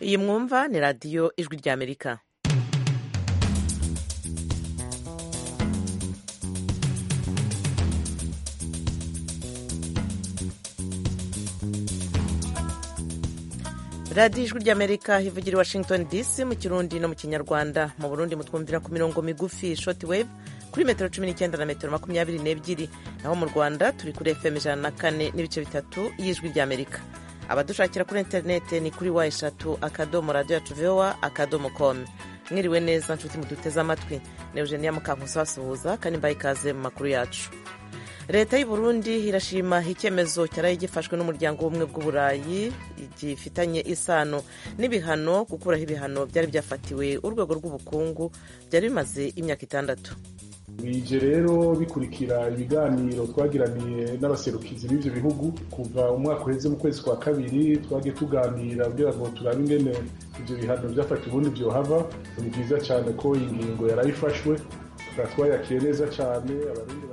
iyi mwumva ni radiyo ijwi ry'amerika radiyo ijwi ry'amerika ivugira i washington dc mu kirundi no mu kinyarwanda mu burundi mutwumvira ku mirongo migufi shoti wave kuri metero cumi n'icyenda na metero makumyabiri n'ebyiri naho mu rwanda turi kuri fm ijana na kane n'ibice bitatu y'ijwi ry'amerika abadushakira kuri interineti ni kuri wa eshatu akadomo radiyo yacu vowa akadomo komu mwiriwe neza nshuti muduteze amatwi ni eugenia mukankusi basuhuza kandi mbaye ikaze mu makuru yacu leta y'u Burundi irashima icyemezo cyaraye gifashwe n'umuryango w'ubumwe bw'uburayi gifitanye isano n'ibihano gukuraho ibihano byari byafatiwe urwego rw'ubukungu byari bimaze imyaka itandatu bije rero bikurikira ibiganiro twagiraniye n'abaserukizi b'ibyo bihugu kuva umwaka uheze mu kwezi kwa kabiri twagiye tuganira kugira ngo turabe ingene ibyo bihano byafatiwe ubundi byohava ni byiza cyane ko iyi ngingo yarayifashwe tukaba twayakiriye neza cyane abarundi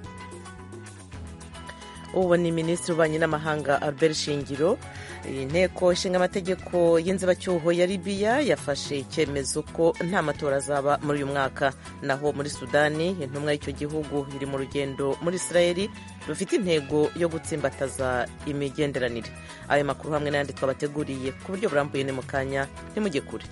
ubu ni minisitiri w'ububanyi n'amahanga albert shingiro inteko ishinga amategeko y'inzibacyuho ya libiya yafashe icyemezo ko nta matora azaba muri uyu mwaka naho muri sudani intumwa y'icyo gihugu iri mu rugendo muri israeli rufite intego yo gutsimbataza imigenderanire ayo makuru hamwe n'ayandi twabateguriye ku buryo burambuye ni mu kanya ntimujye kure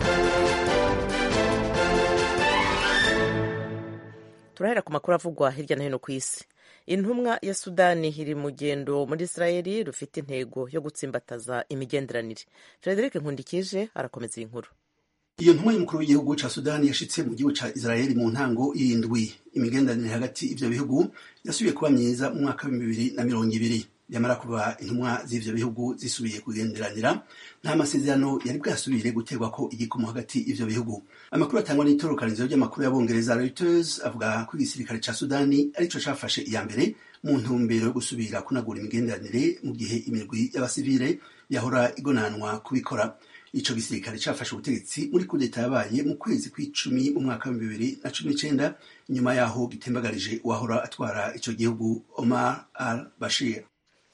turahera ku makuru avugwa hirya no hino ku isi intumwa ya sudani iri mu rugendo muri israeli rufite intego yo gutsimbataza imigenderanire frederic nkundikije arakomeza iyi nkuru iyo ntumwa y'umukuru w'igihugu ca sudani yashitse mu gihugu ca israeli mu ntango y'indwi imigenderanire hagati ivyo bihugu yasubiye kuba myiza mu mwaka w'ibihumbi bibiri na mirongo ibiri nyamara kuba intumwa z'ivyo bihugu zisubiye kugenderanira nta masezerano yari bwasubire guterwa ko igikomo hagati y'ivyo bihugu amakuru atangwa n'itorokanizo ry'amakuru y'abongereza reuters avuga ko igisirikare ca sudani arico cafashe iya mbere mu ntumbero yo gusubira kunagura imigenderanire mu gihe imirwi y'abasivile yahora igonanwa kubikora ico gisirikare cafashe ubutegetsi muri kudeta yabaye mu kwezi kw'icumi mu mwaka wa bibiri na cumi n'icenda nyuma yaho gitembagarije uwahora atwara ico gihugu omar al bashir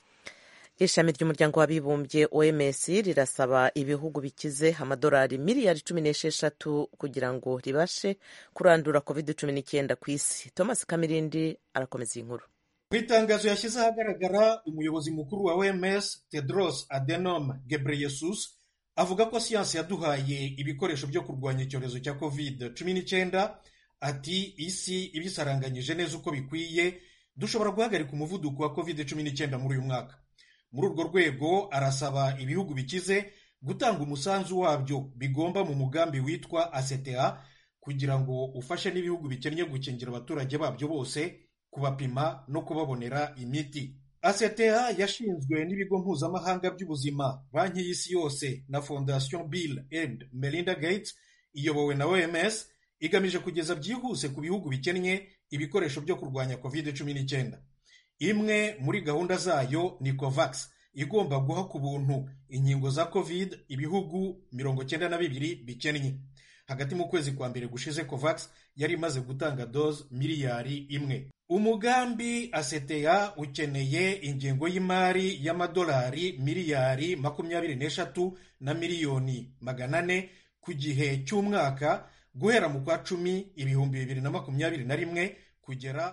ishami ry'umuryango w'abibumbye oms rirasaba ibihugu bikize amadolari miliyari cumi n'esheshatu kugira ngo ribashe kurandura covid cumi n'icyenda ku isi thomas kamirindi arakomeza iyi nkuru mu itangazo yashyize ahagaragara umuyobozi mukuru wa oms tedros adenom gebreyesus avuga ko siyansi yaduhaye ibikoresho byo kurwanya icyorezo cya covid cumi n'icyenda ati isi ibisaranganyije neza uko bikwiye dushobora guhagarika umuvuduko wa covid cumi n'icyenda muri uyu mwaka muri urwo rwego arasaba ibihugu bikize gutanga umusanzu wabyo bigomba mu mugambi witwa ACTA kugira ngo ufashe n'ibihugu bikennye gukingira abaturage babyo bose kubapima no kubabonera imiti ACTA yashinzwe n'ibigo mpuzamahanga by'ubuzima banki y'isi yose na fondation Bill and Melinda Gates iyobowe na OMS igamije kugeza byihuse ku bihugu bikennye ibikoresho byo kurwanya covid cumi n'icyenda imwe muri gahunda zayo ni covax igomba guha ku buntu inkingo za covid ibihugu mirongo cyenda na bibiri bikennye hagati mu kwezi kwa mbere gushize covax yari imaze gutanga doze miliyari imwe umugambi aseteya ukeneye ingengo y'imari y'amadolari miliyari makumyabiri n'eshatu na miliyoni magana ane ku gihe cy'umwaka guhera mu kwa cumi ibihumbi bibiri na makumyabiri na rimwe kugera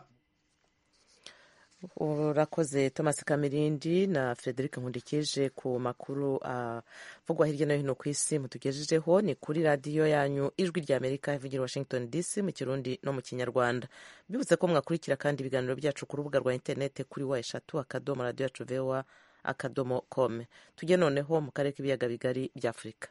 urakoze thomas kamirindi na frederic nkundikije ku makuru avugwa uh, hirya no hino ku isi mutugejejeho ni kuri radiyo yanyu ijwi rya amerika ivugira washington dc mu kirundi no mu kinyarwanda bibutse ko mwakurikira kandi ibiganiro byacu ku rubuga rwa interineti kuri wa eshatu akadomo radiyo yacu vewa akadomo kome tujye noneho mu karere k'ibiyaga bigari bya afurika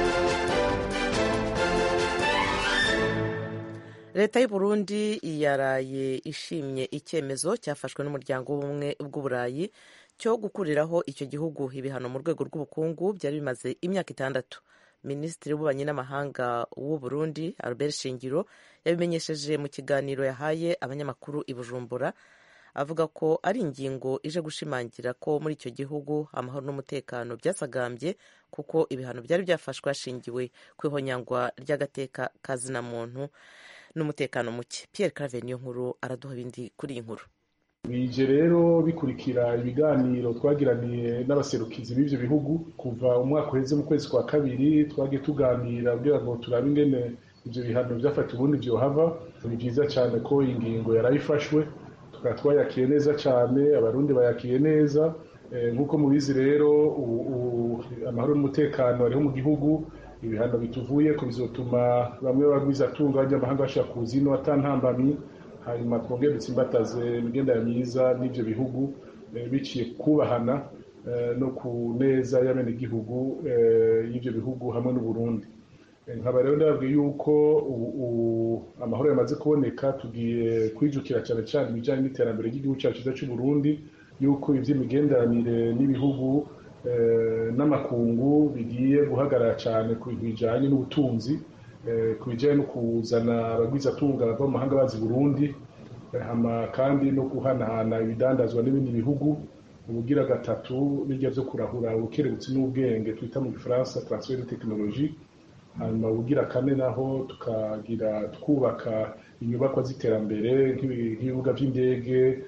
leta y'u Burundi yaraye ishimye icyemezo cyafashwe n'umuryango w'ubumwe bw'uburayi cyo gukuriraho icyo gihugu ibihano mu rwego rw'ubukungu byari bimaze imyaka itandatu minisitiri w'ububanyi n'amahanga w'u Burundi Albert Shingiro yabimenyesheje mu kiganiro yahaye abanyamakuru i Bujumbura avuga ko ari ingingo ije gushimangira ko muri icyo gihugu amahoro n'umutekano byasagambye kuko ibihano byari byafashwe hashingiwe ku ihonyangwa ry'agateka ka zina muntu n'umutekano muke Pierre Claver niyo nkuru araduha ibindi kuri iyi nkuru bije rero bikurikira ibiganiro twagiraniye n'abaserukizi b'ivyo bihugu kuva umwaka uheze mu kwezi kwa kabiri twagiye tuganira kugira ngo turabe ingene ivyo bihano vyafata ubundi vyohava ni vyiza cane ko ingingo yarayifashwe tukaba twayakiye neza cane abarundi bayakiye neza nk'uko mubizi rero amahoro n'umutekano ariho mu gihugu ibihano bituvuye ko bizotuma bamwe bagwizatunga bajya amahanga bashaka kuza ino atantambamyi hanyuma twongere dutsimbataze imigendere myiza n'ivyo bihugu biciye kubahana no ku neza y'abenegihugu y'ivyo bihugu hamwe n'uburundi nkaba rero ndababwiye yuko amahoro yamaze kuboneka tugiye kwijukira cyane cyane ibijyanye n'iterambere ry'igihugu cyacu cyiza cy'uburundi yuko iby'imigenderanire n'ibihugu n'amakungu bigiye guhagarara cyane ku bintu bijyanye n'ubutunzi ku bijyanye no kuzana abagwizatunga bava mu mahanga bazi burundi kandi no guhanahana ibidandazwa n'ibindi bihugu ubugira gatatu bijya byo kurahura ubukerebutsi n'ubwenge twita mu gifaransa transfer de technologie hanyuma ubugira kane naho tukagira twubaka inyubakwa z'iterambere nk'ibibuga by'indege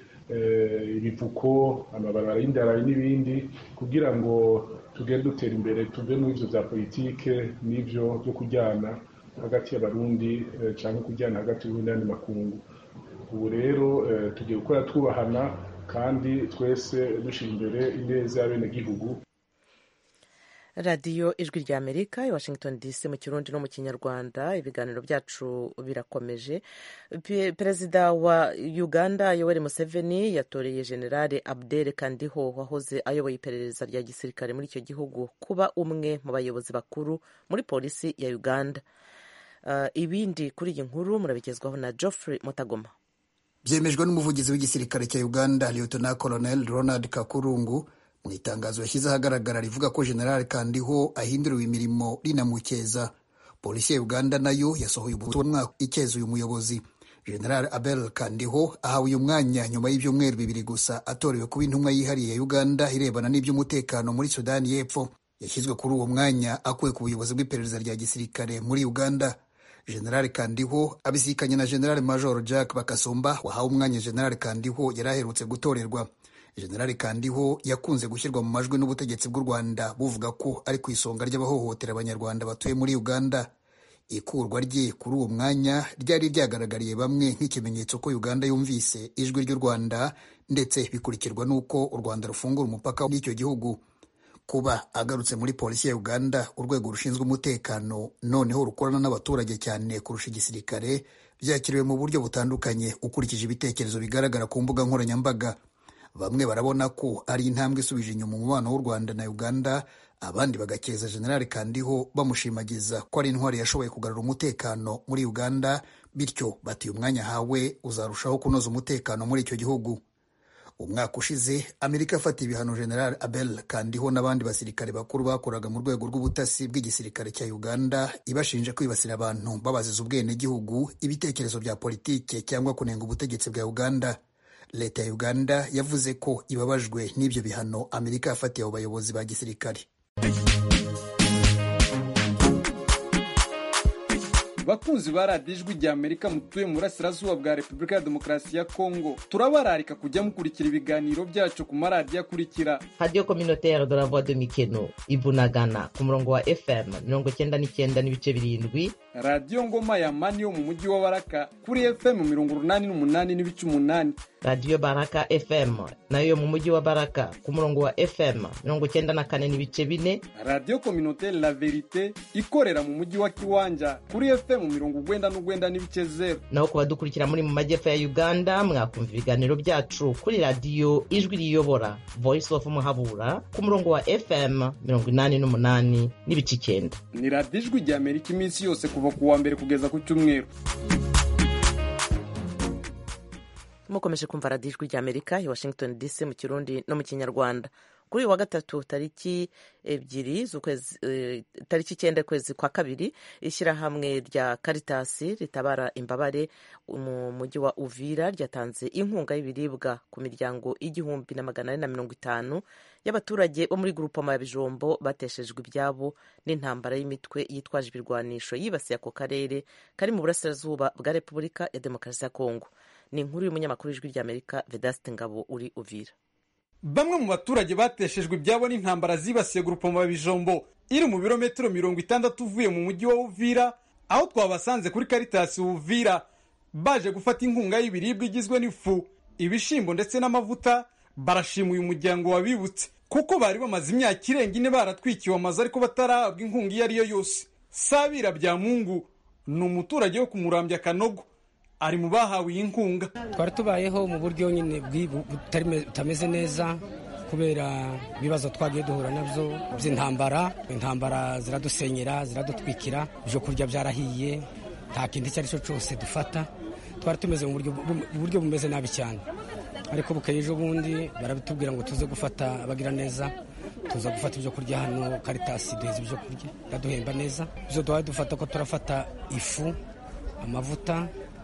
ibivuko amabarabara y'indarayi n'ibindi kugira ngo tugende dutera imbere tuve muri ivyo vya politike n'ivyo byo kujyana hagati y'abarundi cyangwa kujyana hagati y'uburundi n'andi makungu ubu rero tugiye gukora twubahana kandi twese dushyira imbere ineza y'abenegihugu radiyo ijwi rya amerika i washington dc mu kirundi no mu kinyarwanda ibiganiro byacu birakomeje perezida wa uganda yoweri museveni yatoreye generale abdel kandiho wahoze ayoboye iperereza rya gisirikare muri icyo gihugu kuba umwe mu bayobozi bakuru muri polisi ya uganda ibindi kuri iyi nkuru murabigezwaho na geoffrey mutagoma byemejwe n'umuvugizi w'igisirikare cya uganda lieutenant colonel ronald kakurungu mu itangazo yashyize ahagaragara rivuga ko general kandiho ahinduriwe imirimo rinamukeza polisi ya uganda nayo yasohoye ubutumwa ikeza uyu muyobozi general abel kandiho ahawe uyu mwanya nyuma y'ibyumweru bibiri gusa atorewe kuba intumwa yihariye ya uganda irebana n'iby'umutekano muri sudani y'epfo yashyizwe kuri uwo mwanya akuwe ku buyobozi bw'iperereza rya gisirikare muri uganda general kandiho abisikanye na general major jack bakasumba wahawe umwanya general kandiho yari aherutse gutorerwa generali kandiho yakunze gushyirwa mu majwi n'ubutegetsi bw'u rwanda buvuga ko ari ku isonga ry'abahohotera abanyarwanda batuye muri uganda ikurwa rye kuri uwo mwanya ryari ryagaragariye bamwe nk'ikimenyetso ko uganda yumvise ijwi ry'u rwanda ndetse bikurikirwa n'uko u rwanda rufungura umupaka w'icyo gihugu kuba agarutse muri polisi ya uganda urwego rushinzwe umutekano noneho rukorana n'abaturage cyane kurusha igisirikare byakiriwe mu buryo butandukanye ukurikije ibitekerezo bigaragara ku mbuga nkoranyambaga bamwe barabona ko ari intambwe isubije inyuma umubano w'u rwanda na uganda abandi bagakeza generali kandiho bamushimagiza ko ari intwari yashoboye kugarura umutekano muri uganda bityo bati umwanya ahawe uzarushaho kunoza umutekano muri icyo gihugu umwaka ushize amerika yafatiye ibihano general abel kandiho n'abandi basirikare bakuru bakoraga mu rwego rw'ubutasi bw'igisirikare cya uganda ibashinja kwibasira abantu babaziza ubwenegihugu ibitekerezo bya politike cyangwa kunenga ubutegetsi bwa uganda leta ya uganda yavuze ko ibabajwe n'ibyo bihano amerika yafatiye abo bayobozi ba gisirikare bakunzi ba radiyo ijwi rya amerika mutuye mu burasirazuba bwa repubulika ya demokarasi ya kongo turabararika kujya mukurikira ibiganiro byacu ku maradiyo akurikira radiyo kominoteri de la voix de mikeno ibunagana ku murongo wa fm mirongo icyenda n'icyenda n'ibice birindwi radiyo ngoma ya mani yo mu mujyi wa baraka kuri fm mirongo urunani n'umunani n'ibice umunani radiyo baraka fm nayo yo mu mujyi wa baraka ku murongo wa fm mirongo icyenda na kane n'ibice bine radiyo kominoteri la verite ikorera mu mujyi wa kiwanja kuri fm mirongo ugwenda n'ugwenda n'ibice zeru naho ku badukurikira muri mu majyepfo ya uganda mwakumva ibiganiro byacu kuri radiyo ijwi riyobora voice of muhabura ku murongo wa fm mirongo inani n'umunani n'ibice icyenda ni radiyo ijwi rya amerika iminsi yose kuva ku wa mbere kugeza ku cyumweru mukomeje kumva radiyo ijwi rya amerika i washington dc mu kirundi no mu kinyarwanda kuri uyu wa gatatu tariki ebyiri z'ukwezi tariki icyenda kwezi kwa kabiri ishyirahamwe rya karitasi ritabara imbabare mu mujyi wa uvira ryatanze inkunga y'ibiribwa ku miryango igihumbi na magana ane na mirongo itanu y'abaturage bo muri grupoma ya bijombo bateshejwe ibyabo n'intambara y'imitwe yitwaje ibirwanisho yibasiye ako karere kari mu burasirazuba bwa repubulika ya demokarasi ya kongo ni inkuru y'umunyamakuru w'ijwi ry'amerika vedaste ngabo uri uvira bamwe mu baturage bateshejwe ibyabo n'intambara zibasiye gurupoma bijombo iri mu birometero mirongo itandatu uvuye mu mujyi wa uvira aho twabasanze kuri karitasi uvira baje gufata inkunga y'ibiribwa igizwe n'ifu ibishimbo ndetse n'amavuta barashima uyu muryango wabibutse kuko bari bamaze imyaka irenga ine baratwikiwe amazu ariko batarahabwa inkunga iyo ari yo yose sabira bya mungu ni umuturage wo kumurambya kanogo ari mu bahawe iyi nkunga twari tubayeho mu buryo nyine butameze neza kubera ibibazo twagiye duhura nabyo by'intambara intambara ziradusenyera ziradutwikira ibyo kurya byarahiye nta kintu icyo ari cyo cyose dufata twari tumeze mu buryo bumeze nabi cyane ariko bukeye ejo bundi barabitubwira ngo tuze gufata abagira neza tuza gufata ibyo kurya hano karitasi duheza ibyo kurya iraduhemba neza ibyo duhaye dufata ko turafata ifu amavuta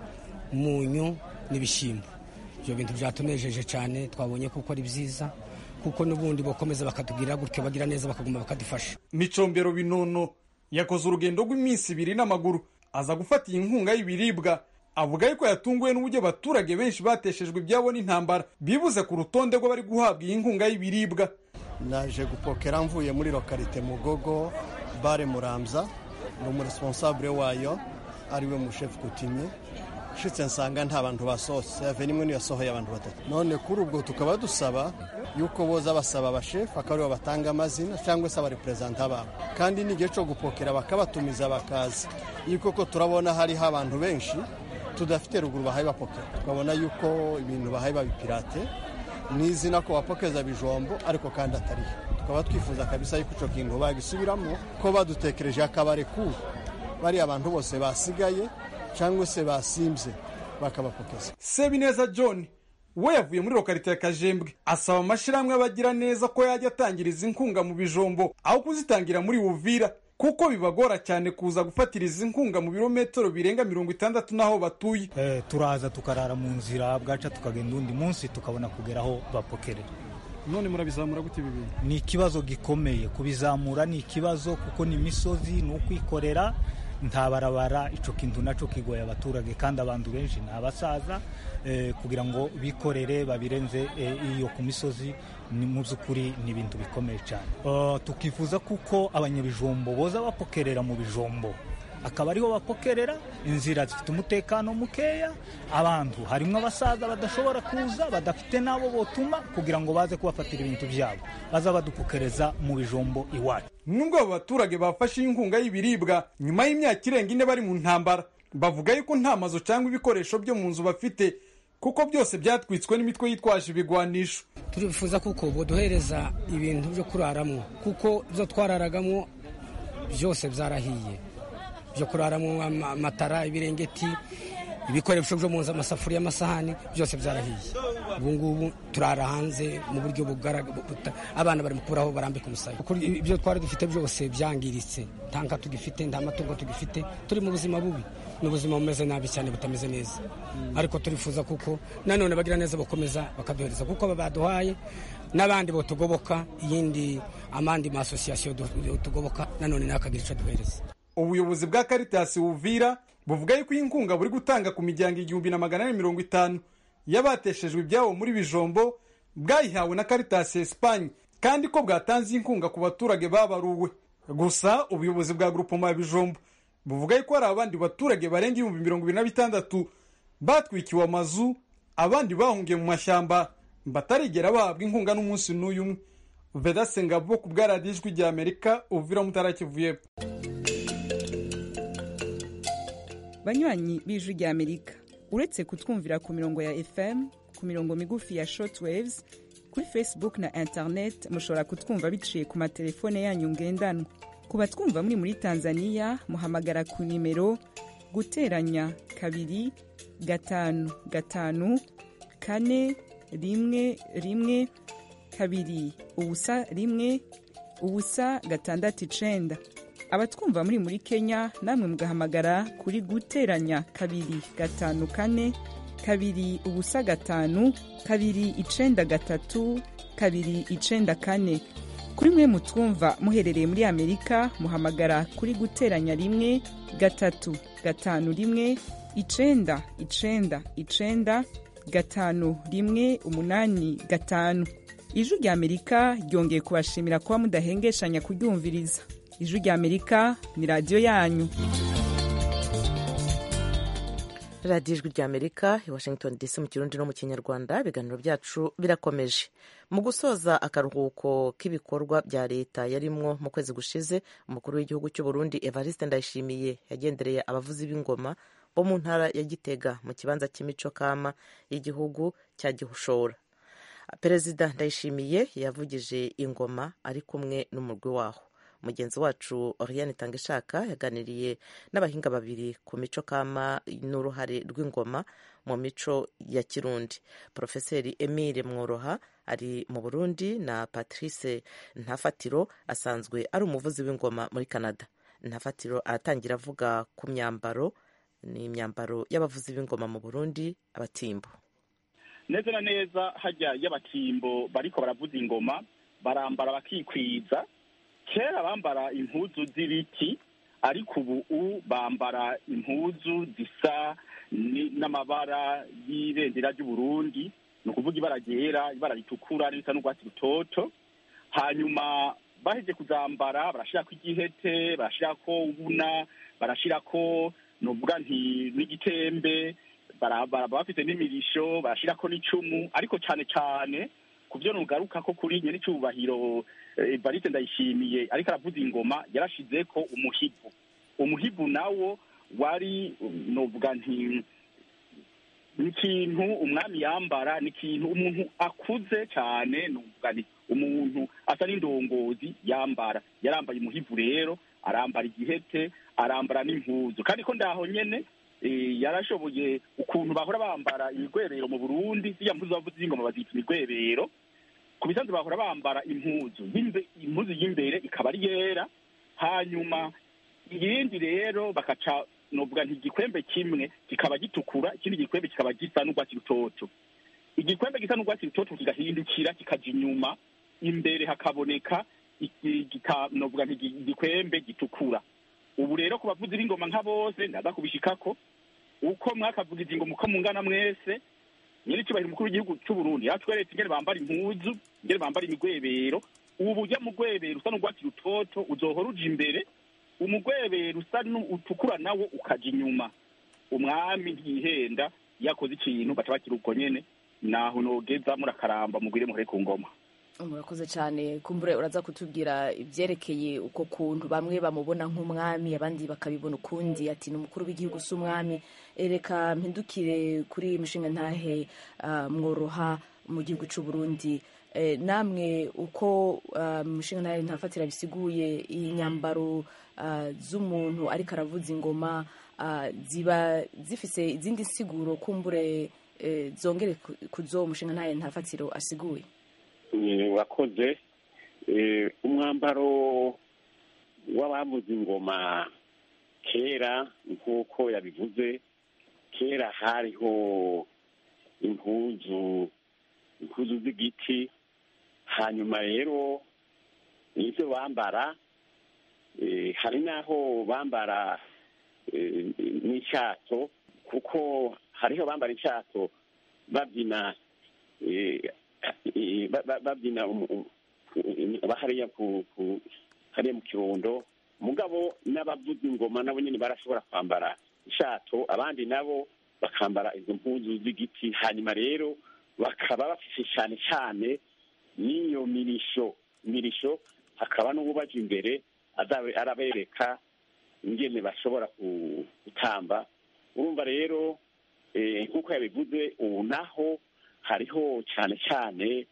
umunyu n'ibishyimbo ibyo bintu byatunejeje cyane twabonye kuko ari byiza kuko n'ubundi bakomeza bakatubwira gutyo bagira neza bakaguma bakadufasha micombero binono yakoze urugendo rw'iminsi ibiri n'amaguru aza gufata iyi nkunga y'ibiribwa avuga yuko yatunguwe n'uburyo abaturage benshi bateshejwe ibyabo n'intambara bibuze ku rutonde rw'abari guhabwa iyi nkunga y'ibiribwa naje gupokera mvuye muri lokalite mugogo bare muramza ni umuresiponsabure wayo ariwe mushefu kutimye nshitse nsanga nta bantu basohotse yave nimwe niyo yasohoye abantu batatu none kuri ubwo tukaba dusaba yuko boza basaba abashefu akaba aribo batanga amazina cyangwa se abareperezanta babo kandi n'igihe cyo gupokera bakabatumiza bakaza iyo koko turabona hariho abantu benshi tudafite ruguru bahaye bapokera tukabona yuko ibintu bahaye babipirate ni izina ko bapokeza bijombo ariko kandi atariyo tukaba twifuza kabisa yuko icyo kintu bagisubiramo ko badutekereje akabare kuru bariya abantu bose basigaye cyangwa se basimbye bakabapokeza sebineza john we yavuye muri lokalite ya kajembwe asaba amashyirahamwe abagira neza ko yajya atangiriza inkunga mu bijombo aho kuzitangira muri buvira kuko bibagora cyane kuza gufatira izi nkunga mu birometero birenga mirongo itandatu n'aho batuye eh, turaza tukarara mu nzira bwaca tukagenda undi munsi tukabona kugera aho bapokerera none murabizamura gute ibi bintu ni ikibazo gikomeye kubizamura ni ikibazo kuko ni imisozi ni ukwikorera nta barabara icyo kintu nacyo kigoye abaturage kandi abantu benshi ni abasaza kugira ngo bikorere babirenze iyo ku misozi ni mu by'ukuri ni ibintu bikomeye cyane tukifuza kuko abanyabijombo boza bapokerera mu bijombo akaba ariho bapokerera inzira zifite umutekano mukeya abantu harimo abasaza badashobora kuza badafite n'abo botuma kugira ngo baze kubafatira ibintu byabo baza badupokereza mu bijombo iwacu nubwo abo baturage bafashe inkunga y'ibiribwa nyuma y'imyaka irenga ine bari mu ntambara bavuga yuko nta mazu cyangwa ibikoresho byo mu nzu bafite kuko byose byatwitswe n'imitwe yitwaje ibigwanisho turifuza kuko boduhereza ibintu byo kuraramo kuko ibyo twararagamo byose byarahiye byo kuraramo amatara ibirengeti ibikoresho byo mu nzu amasafuriya amasahani byose byarahiye ubu ngubu turara hanze mu buryo bugaragara abana bari gukuraho barambika umusaya ibyo twari dufite byose byangiritse nta nka tugifite nta matungo tugifite turi mu buzima bubi ni ubuzima bumeze nabi cyane butameze neza ariko turifuza kuko nanone bagira neza bakomeza bakaduhereza kuko baduhaye n'abandi botugoboka iyindi amandi masosiyasiyo tugoboka nanone nawe akagira icyo aduhereza ubuyobozi bwa karitasi buvira buvuga yuko iyi nkunga buri gutanga ku miryango igihumbi na magana ane mirongo itanu y'abateshejwe ibyabo muri bijombo bwayihawe na karitasi esipanye kandi ko bwatanze inkunga ku baturage babaruwe gusa ubuyobozi bwa grupoma ya bijombo buvuga yuko hari abandi baturage barenga ibihumbi mirongo ibiri na bitandatu batwikiwe amazu abandi bahungiye mu mashyamba batarigera bahabwa inkunga n'umunsi n'uyu umwe vedase ngabo ku bwa radiyo ijwi rya amerika uvira mutarakivuye banywanyi b'ijwi rya amerika uretse kutwumvira ku mirongo ya fm ku mirongo migufi ya shortwaves kuri facebook na internet mushobora kutwumva biciye ku matelefone yanyu ngendanwa ku batwumva muri muri tanzania muhamagara ku nimero guteranya kabiri gatanu gatanu kane rimwe rimwe kabiri ubusa rimwe ubusa gatandatu icenda abatwumva muri muri kenya namwe mugahamagara kuri guteranya kabiri gatanu kane kabiri ubusa gatanu kabiri icenda gatatu kabiri icenda kane kuri mwe mutwumva muherereye muri amerika muhamagara kuri guteranya rimwe gatatu gatanu rimwe icenda icenda icenda gatanu rimwe umunani gatanu ijwi rya amerika ryongeye kubashimira kuba mudahengeshanya kuryumviriza ijwi rya amerika ni radiyo yanyu radiyo ijwi rya amerika i washington dc mu kirundi no mu kinyarwanda ibiganiro byacu birakomeje mu gusoza akaruhuko k'ibikorwa bya leta yarimwo mu kwezi gushize umukuru w'igihugu cy'u burundi evariste ndayishimiye yagendereye abavuzi b'ingoma bo mu ntara ya gitega mu kibanza cy'imico kama y'igihugu cya gihushora perezida ndayishimiye yavugije ingoma ari kumwe n'umurwi waho mugenzi wacu oriane tangishaka yaganiriye n'abahinga babiri ku mico kama n'uruhare rw'ingoma mu mico ya kirundi porofeseri emile mworoha ari mu burundi na patrice ntafatiro asanzwe ari umuvuzi w'ingoma muri canada ntafatiro aratangira avuga ku myambaro ni imyambaro y'abavuzi b'ingoma mu burundi abatimbo neza na neza hajya y'abatimbo bariko baravuza ingoma barambara bakikwiza kera bambara impuzu z'ibiti ariko ubu bambara impuzu zisa n'amabara y'ibendera ry'uburundi ni ukuvuga ibara ryera ibara ritukura n'irisa n'urwatsi rutoto hanyuma baheje kuzambara barashirako igihete barashirako ubuna barashirako nuvuga nti n'igitembe baraba bafite n'imirisho barashirako n'icumu ariko cane cane ku byo nugaruka ko kuri nyene icubahiro Evariste ndayishimiye ariko aravuza ingoma yarashizeko umuhivu umuhivu nawo wari novuga nti ni ikintu umwami yambara ni ikintu umuntu akuze cyane novuga nti umuntu asa n'indongozi yambara yarambaye umuhivu rero arambara igihete arambara n'impuzu kandi ko ndaho nyene yarashoboye ukuntu bahora bambara imigwebero mu burundi ziriya mpuzu bavuze ingoma bazita imigwebero ku bisanzwe bahora bambara impuzu impuzu y'imbere ikaba ari yera hanyuma iyindi rero bakaca novuga nti igikwembe kimwe kikaba gitukura ikindi gikwembe kikaba gisa n'urwatsi rutoto igikwembe gisa n'urwatsi rutoto kigahindukira kikaja inyuma imbere hakaboneka novuga nti igikwembe gitukura ubu rero ku bavuzi b'ingoma nka bose ndaza kubishikako uko mwakavugiza ingoma uko mungana mwese nyiri cyubahiro umukuru w'igihugu cy'u Burundi yatweretse ingene bambara impuzu ingene bambara imigwebero ubu ujya mu gwebero usa n'urwatsi rutoto uzohora uja imbere umugwebero usa utukura nawo ukaja inyuma umwami ntihenda yakoze ikintu baca bakira ubwo nyene naho nogeza murakaramba mugwire muhore ku ngoma murakoze cyane kumbure uraza kutubwira ibyerekeye uko kuntu bamwe bamubona nk'umwami abandi bakabibona ukundi ati ni umukuru w'igihugu si umwami reka mpindukire kuri mushinga ntahe mworoha mu gihugu cy'u Burundi namwe uko mushinga ntahe ntafatira bisiguye iyi nyambaro z'umuntu ariko aravuza ingoma ziba zifise izindi nsiguro kumbure zongere ku zo mushinga ntahe ntafatiro asiguye wakoze umwambaro w'abavuza ingoma kera nk'uko yabivuze kera hariho impuzu impuzu z'igiti hanyuma rero n'ibyo bambara hari n'aho bambara n'icyato kuko hariho bambara icyato babyina babyina hariya hariya mu kirundo mugabo n'abavuza ingoma nabo nyine barashobora kwambara ishato abandi nabo bakambara izo mpuzu z'igiti hanyuma rero bakaba bafite cyane cyane n'iyo mirisho mirisho hakaba n'ububaje imbere arabereka ingene bashobora gutamba urumva rero nk'uko yabivuze ubu naho hariho cyane cyane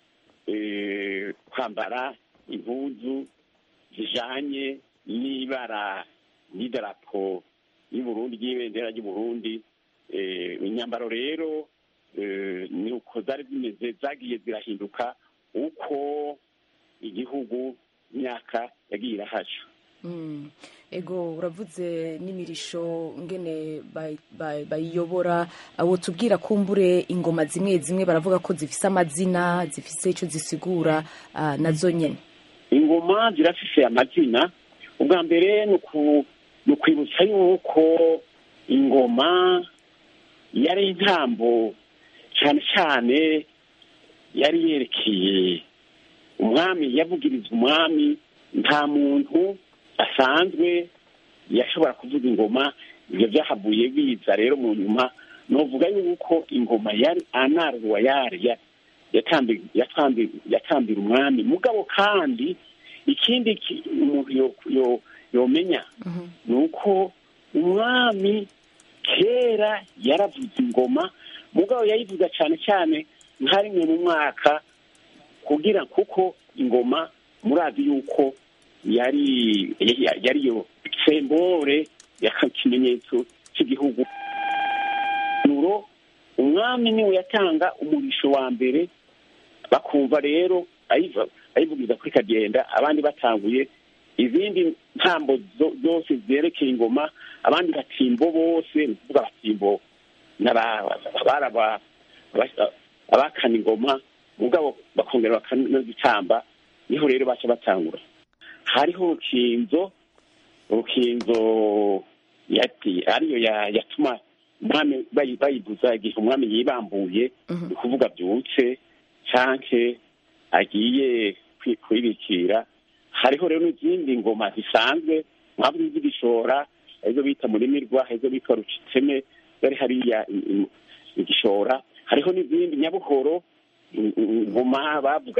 kwambara impuzu zijanye n'ibara n'idarapo y'uburundi ry'ibendera ry'uburundi imyambaro rero ni uko zari zimeze zagiye zirahinduka uko igihugu imyaka yagiye irahaca ego uravuze n'imirisho ngene bayiyobora abo tubwira kumbure ingoma zimwe zimwe baravuga ko zifise amazina zifise icyo zisigura nazo nyine ingoma zirafise amazina ubwa mbere ni ukwibutsa yuko ingoma yari intambo cyane cyane yari yerekeye umwami yavugiriza umwami nta muntu asanzwe yashobora kuvuga ingoma ibyo byahavuye biza rero mu nyuma novuga yuko ingoma yari anarwa yari yatambira umwami mugabo kandi ikindi umuntu yomenya ni uko umwami kera yaravuze ingoma mugabo yayivuga cyane cyane nka rimwe mu mwaka kugira kuko ingoma murazi yuko yari yariyo sembore ikimenyetso cy'igihugu umwami niwe yatanga umurisho wa mbere bakumva rero ayivugiza kuri kagenda abandi batanguye izindi ntambo zose zerekeye ingoma abandi batimbo bose ni ukuvuga abatimbo abakana ingoma mugabo bakongera bakanazitamba niho rero baca batangura hariho urukinzo urukinzo ariyo yatuma umwami bayivuza igihe umwami yibambuye ni ukuvuga byutse canke agiye kwibikira hariho rero n'izindi ngoma zisanzwe mwaba z'igishora arizo bita murimirwa arizo bita rucitseme zari hariya igishora hariho n'izindi nyabuhoro ingoma bavuga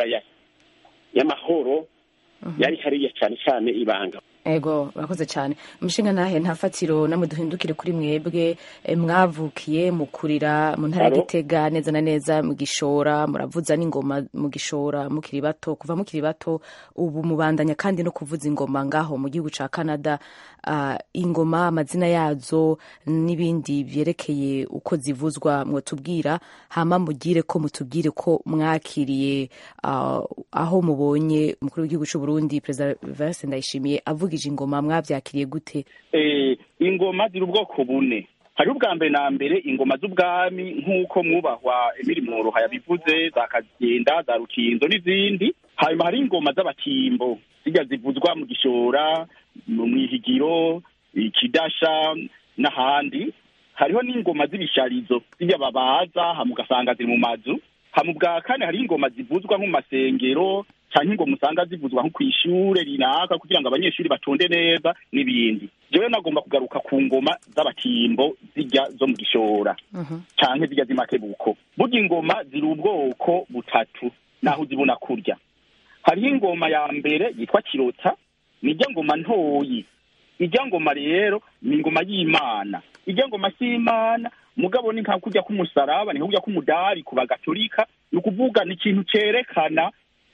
y'amahoro yari hariya cyane cyane ibanga ego urakoze cyane umushinga nahe nta fatiro namwe duhindukire kuri mwebwe mwavukiye mukurira mu ntara ya gitega neza na neza mu gishora muravuza n'ingoma mu gishora mukiri bato kuva mukiri bato ubu mubandanya kandi no kuvuza ingoma ngaho mu gihugu cya canada ingoma amazina yazo n'ibindi byerekeye uko zivuzwa mwatubwira hama mugire ko mutubwire ko mwakiriye aho mubonye umukuru w'igihugu cy'u Burundi perezida Vincent Ndayishimiye avuga ingoma mwabyakiriye gute ingoma ziri ubwoko bune hari ubwa mbere na mbere ingoma z'ubwami nk'uko mwubahwa imirimo yabivuze za kagenda za rukinzo n'izindi hanyuma hari ingoma z'abatimbo zijya zivuzwa mu gishora mu ihigiro ikidasha n'ahandi hariho n'ingoma z'ibisharizo zijya babaza hama ugasanga ziri mu mazu hama ubwa kane hari ingoma zivuzwa nko mu masengero cyangwa ingoma usanga zivuzwa nko ku ishure runaka kugira ngo abanyeshuri batonde neza n'ibindi jewe nagomba kugaruka ku ngoma z'abatimbo zijya zo mu gishora canke zijya z'imakebuko burya ingoma ziri ubwoko butatu naho uzibona kurya hariho ingoma ya mbere yitwa kirota nijya ngoma ntoyi ijya ngoma rero ni ingoma y'imana ijya ngoma s'imana mugabo ni nka kurya k'umusaraba ni nka kurya k'umudari ku bagatolika ni ukuvuga ni ikintu cerekana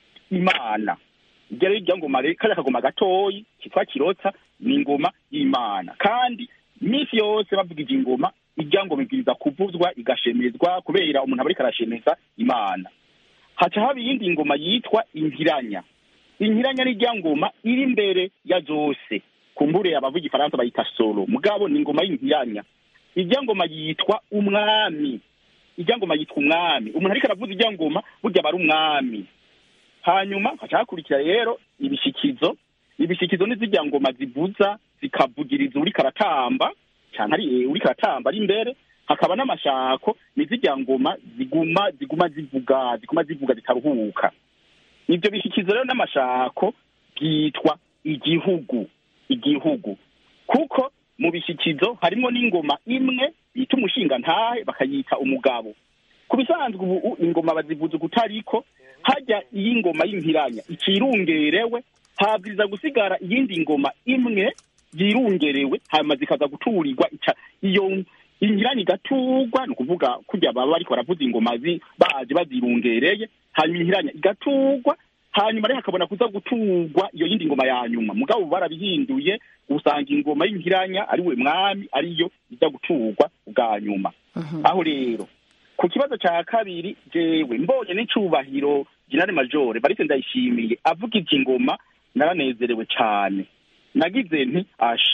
imana ijya rero ijya ngoma kariya kagoma gatoyi kitwa kirota ni ingoma y'imana kandi iminsi yose bavugije ingoma ijya ngoma ibwiriza kuvuzwa igashemezwa kubera umuntu aba ariko arashemeza imana haca haba iyindi ngoma yitwa inkiranya inkiranya ni ijya ngoma iri imbere ya zose kumbure abavuga igifaransa bayita solo mugabo ni ingoma y'inkiranya ijya ngoma yitwa umwami ijya ngoma yitwa umwami umuntu ariko aravuza ijya ngoma burya aba ari umwami hanyuma haca hakurikira rero ibishikizo ibishikizo ni zijya ngoma zivuza zikavugiriza uriko aratamba cyane ari uriko aratamba ari imbere hakaba n'amashako ni zijya ngoma ziguma ziguma zivuga ziguma zivuga zitaruhuka ibyo bishyikizo rero n'amashako byitwa igihugu igihugu kuko mu bishyikizo harimo n'ingoma imwe bita umushinga ntahe bakayita umugabo ku bisanzwe ubu ingoma bazivuza ukutariko hajya iyi ngoma y'impiranya ikirungerewe habwiriza gusigara iyindi ngoma imwe yirungerewe hanyuma zikaza guturirwa iyo inkiranya igaturwa ni ukuvuga kujya baba bariko baravuza ingoma baje bazirungereye hanyuma inkiranya igaturwa hanyuma rero hakabona kuza guturwa iyo yindi ngoma ya nyuma mugabo barabihinduye usanga ingoma y'inkiranya ari we mwami ariyo ijya guturwa bwa nyuma aho rero ku kibazo cya kabiri jewe mbonye n'icubahiro generale majore barise ndayishimiye avuga iki ngoma naranezerewe cyane nagize nti ash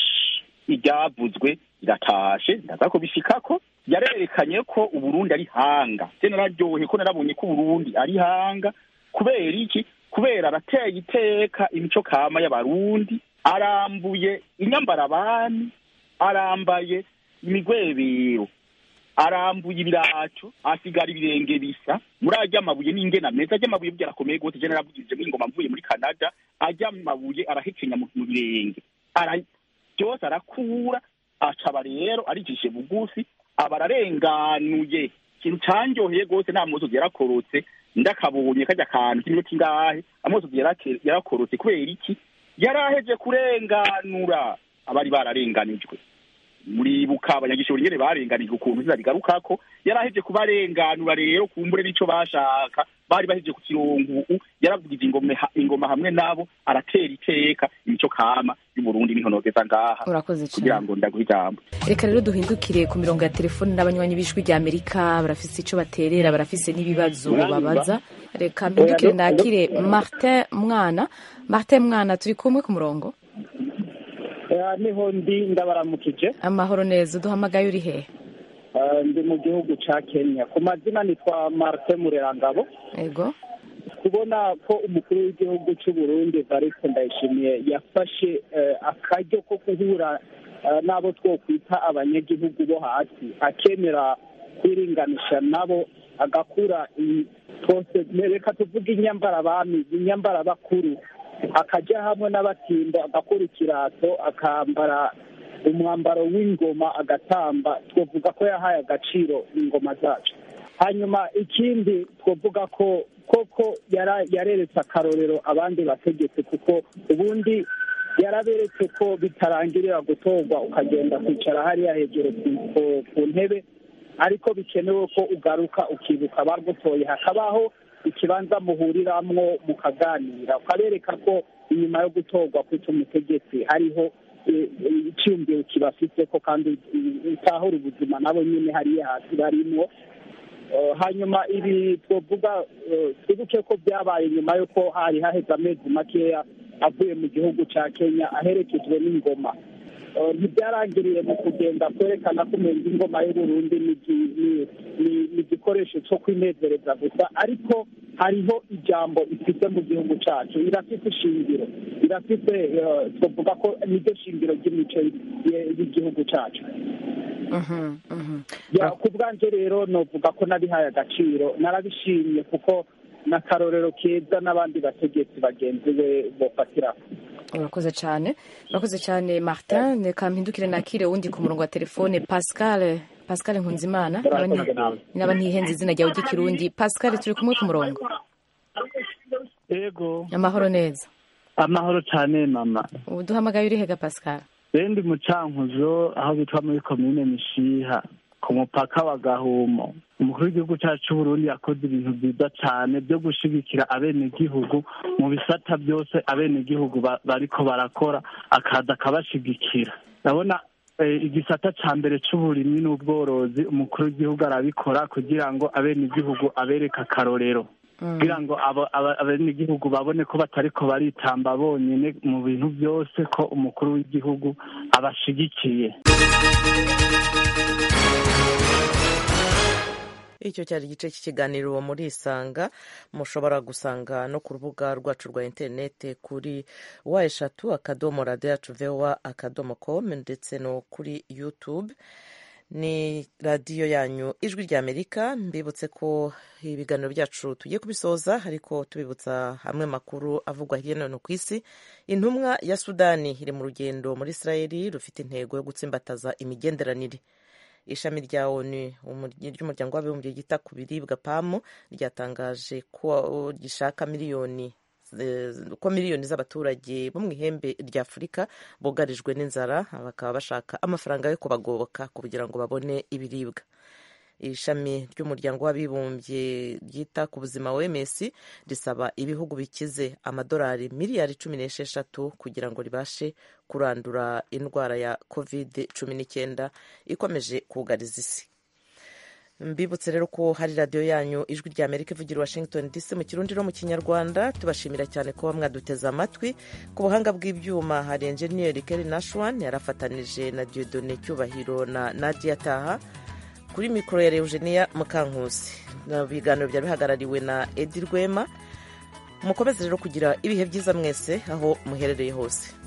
iryavuzwe iratashe ndaza kubishikako yarerekanye ko uburundi ari hanga je nararyohe ko narabonye ko uburundi ari hanga kubera iki kubera arateye iteka imico kama y'abarundi arambuye inyambarabani arambaye imigwebero arambuye ibiraco asigara ibirenge bisa muri arya mabuye n'ingena meza arya mabuye burya arakomeye gose je naravugije ingoma mvuye muri canada arya mabuye arahekenya mu mu birenge ara byose arakura acaba rero arijishe bugufi aba ararenganuye ikintu canyoheye gose nta musozi yarakorotse ndakabonye kajya kantu k'iminota ingahe amusozi yarake- yarakorotse kubera iki yaraheje kurenganura abari bararenganijwe muribuka abanyagishoro nyene barenganijwe ukuntu izina rigarukako yaraheje kubarenganura rero kumbure n'ico bashaka bari baheje ku kirongo ubu yaravugije ingoma ingoma hamwe nabo aratera iteka imico kama y'uburundi n'intonogeza ngaha urakoze cyane kugira ngo ndaguhe ijambo reka rero duhindukire ku mirongo ya telefoni n'abanywanyi b'ijwi rya amerika barafise icyo baterera barafise n'ibibazo babaza reka mpindukire nakire martin mwana martin mwana turi kumwe ku murongo Eh, niho ndi ndabaramukije amahoro neza uduhamagaye uri hehe Eh, ndi mu gihugu ca kenya ku mazina nitwa martin murerangabo ego kubona ko umukuru w'igihugu cy'u burundi evariste ndayishimiye yafashe eh, akaryo ko guhura eh, n'abo twokwita abanyagihugu bo hasi akemera kwiringanisha nabo agakura i- twose reka tuvuge inyambarabami inyambarabakuru akajya hamwe n'abatimbo agakora ikirato akambara umwambaro w'ingoma agatamba twavuga ko yahaye agaciro ingoma zacu hanyuma ikindi twavuga ko koko yara- yareretse akarorero abandi bategetse kuko ubundi yaraberetse ko bitarangirira gutorwa ukagenda kwicara hariya hejuru ku- ku- ku ntebe ariko bikenewe ko ugaruka ukibuka abagutoye hakabaho ikibanza muhuriramwo mukaganira ukabereka ko inyuma yo gutorwa kwita umutegetsi hariho eh, eh, icyumviro kibafite ko kandi utahura ubuzima nabo nyine hariya hasi barimwo Eh, hanyuma ibi twavuga eh, twibuke ko byabaye nyuma y'uko hari haheze amezi makeya avuye mu gihugu cya kenya aherekejwe n'ingoma Eh, ntibyarangiriye mu kugenda kwerekana ko umenga ingoma y'uburundi ni igi- ni- ni- ni igikoresho cyo kwinezereza gusa ariko hariho ijambo ifite mu gihugu cyacu irafite ishingiro irafite eh, twavuga ko niryo shingiro ry'imico y- y'igihugu cyacu Mhm, mhm. ya ku bwanjye rero novuga ko nabihaye agaciro narabishimye kuko n'akarorero keza n'abandi bategetsi bagenzi be bofatiraho urakoze cyane urakoze cyane martin reka mpindukire nakire uwundi ku murongo wa telefone pascal pascal nkunzimana Naba nti- naba ntihenze izina ryawe ry'ikirundi pascal turi kumwe ku murongo yego amahoro neza amahoro cyane mama ubu duhamagaye uri hega pascal bendi mu cankuzo aho bitwa muri komine mishiha ku mupaka wa gahumo umukuru w'igihugu cyacu c'uburundi yakoze ibintu byiza cyane byo gushigikira abenegihugu mu bisata byose abenegihugu ba- bariko barakora akaza akabashigikira ndabona eh, igisata ca mbere c'uburimyi n'ubworozi umukuru w'igihugu arabikora kugira ngo abenegihugu abereke akarorero kugira ngo abo- aba- abenegihugu babone ko batariko baritamba bonyine mu bintu byose ko umukuru w'igihugu abashigikiye icyo cyari igice cy'ikiganiro muri isanga mushobora gusanga no ku rubuga rwacu rwa interineti kuri wa eshatu akadomo radiyo yacu vewa akadomo komu ndetse no kuri yutube ni radiyo yanyu ijwi rya amerika mbibutse ko ibiganiro byacu tugiye kubisoza ariko tubibutsa hamwe makuru avugwa hirya no hino ku isi intumwa ya sudani iri mu rugendo muri israeli rufite intego yo gutsimbataza imigenderanire ishami rya onu ry'umuryango w'abibumbye ryita ku biribwa pamu ryatangaje ko gishaka miliyoni ko miliyoni z'abaturage bo mu ihembe rya afurika bugarijwe n'inzara bakaba bashaka amafaranga yo kubagoboka kugira ngo babone ibiribwa ishami ry'umuryango w'abibumbye ryita ku buzima wms risaba ibihugu bikize amadolari miliyari cumi n'esheshatu kugira ngo ribashe kurandura indwara ya covid cumi n'icyenda ikomeje kugariza isi mbibutse rero ko hari radiyo yanyu ijwi rya amerika ivugira washington dc mu kirundi no mu kinyarwanda tubashimira cyane kuba mwaduteze amatwi ku buhanga bw'ibyuma hari enjeniyeri keri nashwan yarafatanije na diodone cyubahiro na nadia taha kuri mikoro ya eugenia mukankusi ibiganiro byari bihagarariwe na edi rwema mukomeze rero kugira ibihe byiza mwese aho muherereye hose